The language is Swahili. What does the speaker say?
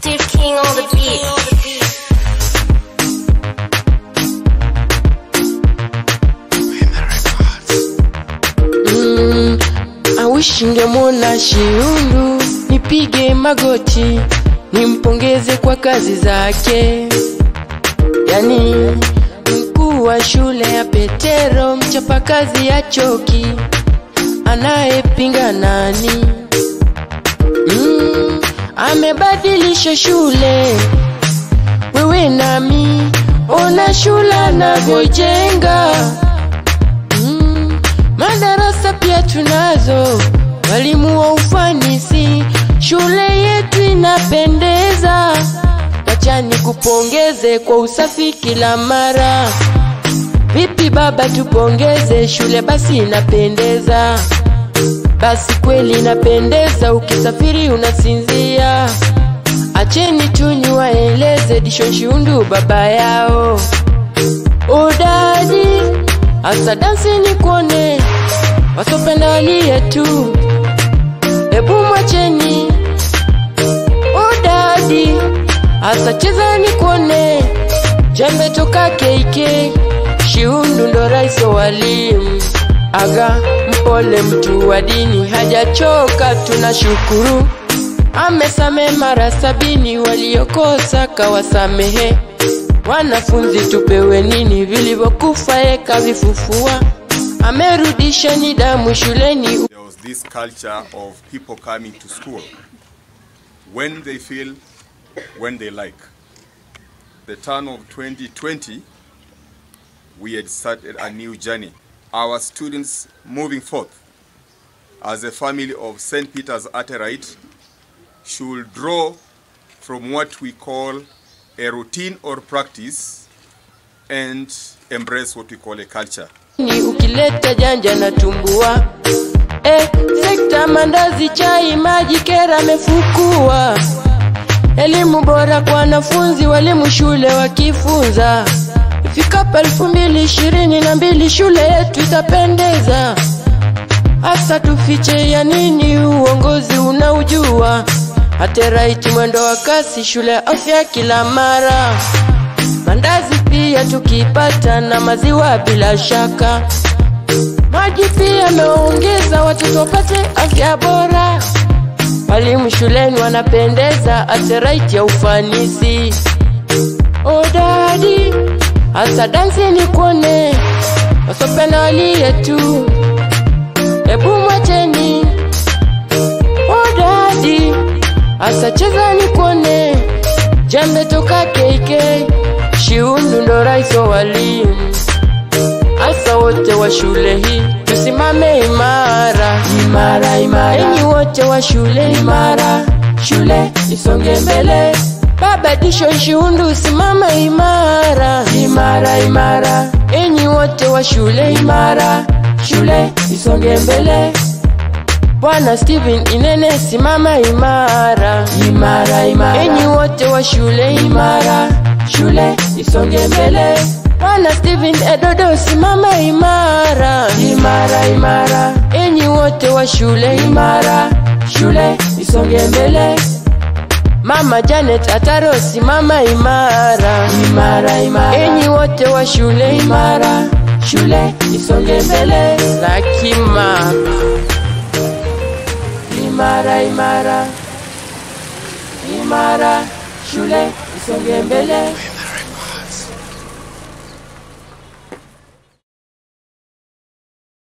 Steve King on the beat. Mm, awishi ngemwona Shiundu, nipige magoti nimpongeze kwa kazi zake. Yani mkuu wa shule ya Petero, mchapakazi ya choki, anayepinga nani? Mm, amebadilisha shule, wewe nami, ona shule anavyojenga Mm, madarasa pia tunazo, walimu wa ufanisi, shule yetu inapendeza. Wacha nikupongeze kwa usafi kila mara. Vipi baba, tupongeze shule basi inapendeza. Basi kweli inapendeza, ukisafiri unasinzia. Acheni tu niwaeleze Dishon Shiundu baba yao udadi Asa dansi ni kuone wasopenda walie tu, ebu mwacheni udadi. Asa cheza ni kuone jembe toka keike Shiundu ndo rais wa walimu, aga mpole, mtu wa dini hajachoka, tunashukuru amesame mara sabini, waliokosa kawasamehe. Wanafunzi tupewe nini? Vilivyokufa eka vifufua, amerudisha nidhamu shuleni. There was this culture of people coming to school when they feel, when they like. The turn of 2020, we had started a new journey. Our students moving forth as a family of St. Peter's Atterite should draw from what we call a routine or practice and embrace what we call a culture. Ni ukileta janja na tumbua eh, sekta mandazi, chai, maji, kera amefukua. Elimu bora kwa wanafunzi, walimu shule wakifunza. Ifikapo elfu mbili ishirini na mbili shule yetu itapendeza. Hasa tufiche ya nini? Uongozi unaujua. Ateraiti mwendo wa kasi, shule ya afya kila mara. Mandazi pia tukipata na maziwa bila shaka. Maji pia ameongeza, watoto wapate afya bora. Walimu shuleni wanapendeza, ateraiti ya ufanisi. Odadi hasa dansi ni kuone, wasopenda walie tu, ebu mwacheni. Odadi hasa cheza ni kuone, jembe toka KK, Shiundu ndo rais wa walimu. Hasa wote wa shule hii tusimame imara, imara, imara. Enyi wote wa shule imara, shule isonge mbele. Baba Dishon Shiundu simama imara, imara, imara. Enyi wote wa shule imara, shule isonge mbele. Bwana Steven Inene simama imara, imara, imara. Enyi wote wa shule imara, shule isonge mbele. Bwana Steven Edodo simama imara, imara, imara. Enyi wote wa shule imara, shule isonge mbele. Mama Janet Ataro simama imara, imara, imara. Enyi wote wa shule imara, shule isonge mbele. Lakima imara, imara, imara, shule isonge mbele.